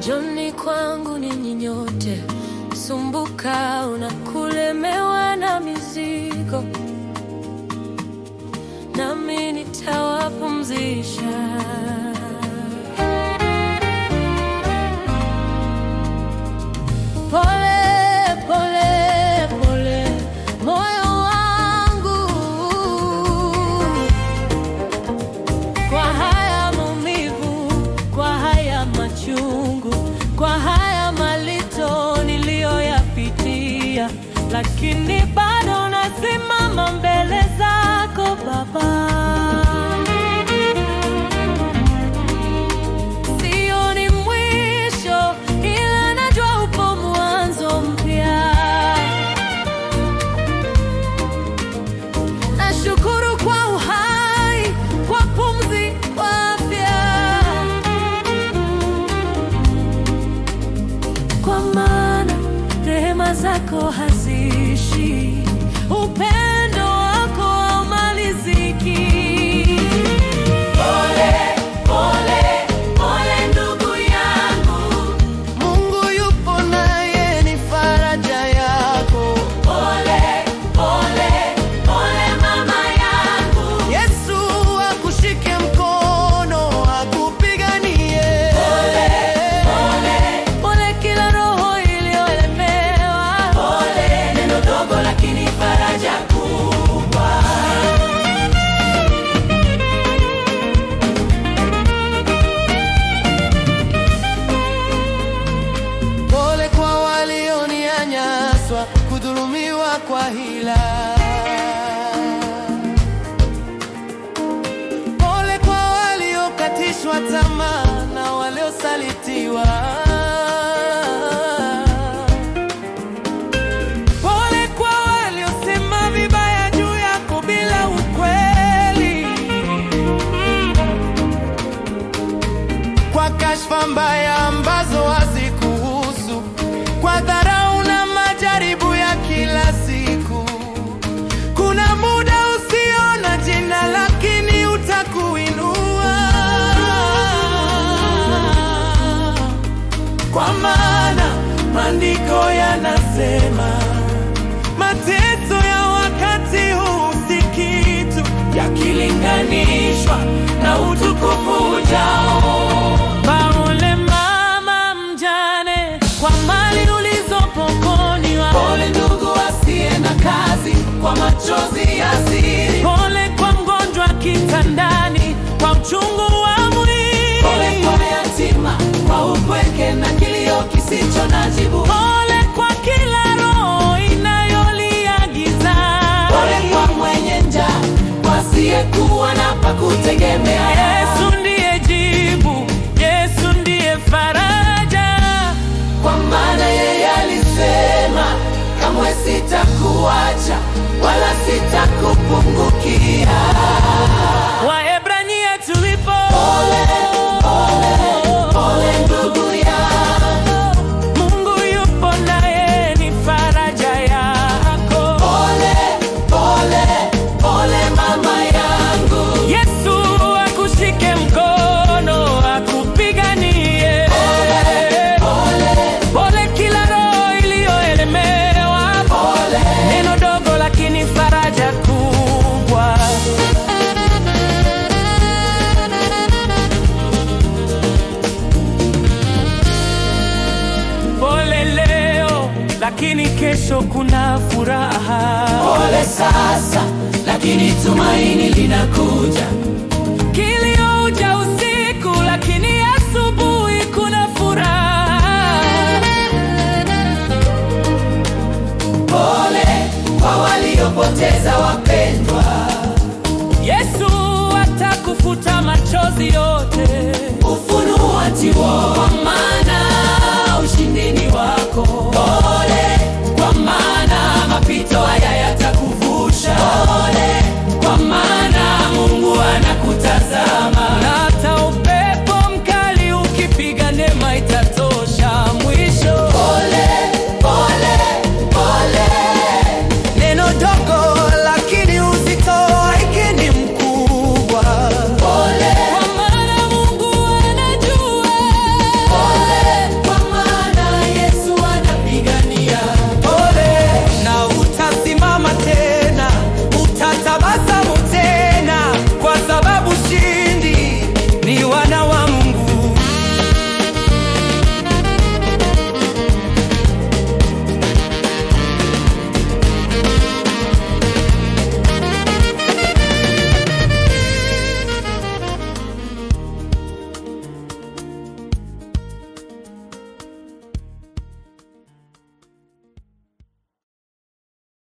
Njoni kwangu ninyi nyote sumbuka na kulemewa na mizigo, nami nitawapumzisha. Pole pole pole, moyo wangu, kwa haya maumivu, kwa haya machungu, kwa haya malito niliyoyapitia, lakini bado nasimama mbele zako Baba. Sioni mwisho, ila najua upo mwanzo mpya. Nashukuru kwa uhai, kwa pumzi, kwa afya, kwa maana rehema zako haziishi, upendo wako haumaliziki. Pole, pole, pole ndugu yangu, Mungu yupo naye ni faraja yako. pole, pole, pole mama yangu. Yesu akushike mkono akupiganie. Pole kila roho iliyolemewa, pole neno dogo lakini faraja kubwa. Pole kwa walionyanyaswa, kudhulumiwa kwa hila. Pole kwa waliokatishwa tamaa na waliosalitiwa. Pole kwa waliosema vibaya juu yako bila ukweli. kwa kashfa mbaya ambazo hazikuhusu, kwa dharau na majaribu ya kila siku. Kuna muda usiona jina, lakini utakuinua, kwa maana maandiko yanasema mateso ya wakati huu si kitu yakilinganishwa na utukufu ujao. Pole mama mjane kwa mali ulizopokonywa, Pole ndugu asiye na kazi kwa machozi ya siri. pole kwa mgonjwa kitandani kwa uchungu wa mwili, Pole kwa yatima kwa upweke na kilio kisicho na jibu. pole kwa kila roho inayolia gizani. Pole kwa mwenye njaa, kwa asiyekuwa na pa kutegemea. Yesu ndiye jibu, Yesu ndiye faraja. Kwa maana yeye alisema, kamwe sitakuacha wala sitakupungukia. Waebrania tulipo Pole ndugu yangu, Mungu yupo naye ni faraja yako. pole pole pole mama yangu. Yesu akushike mkono akupiganie. Pole kila roho iliyoelemewa, neno dogo lakini faraja kubwa. Pole leo lakini kesho kuna furaha. Pole sasa, lakini tumaini linakuja. Kilio uja usiku lakini asubuhi kuna furaha. Pole kwa waliopoteza wakati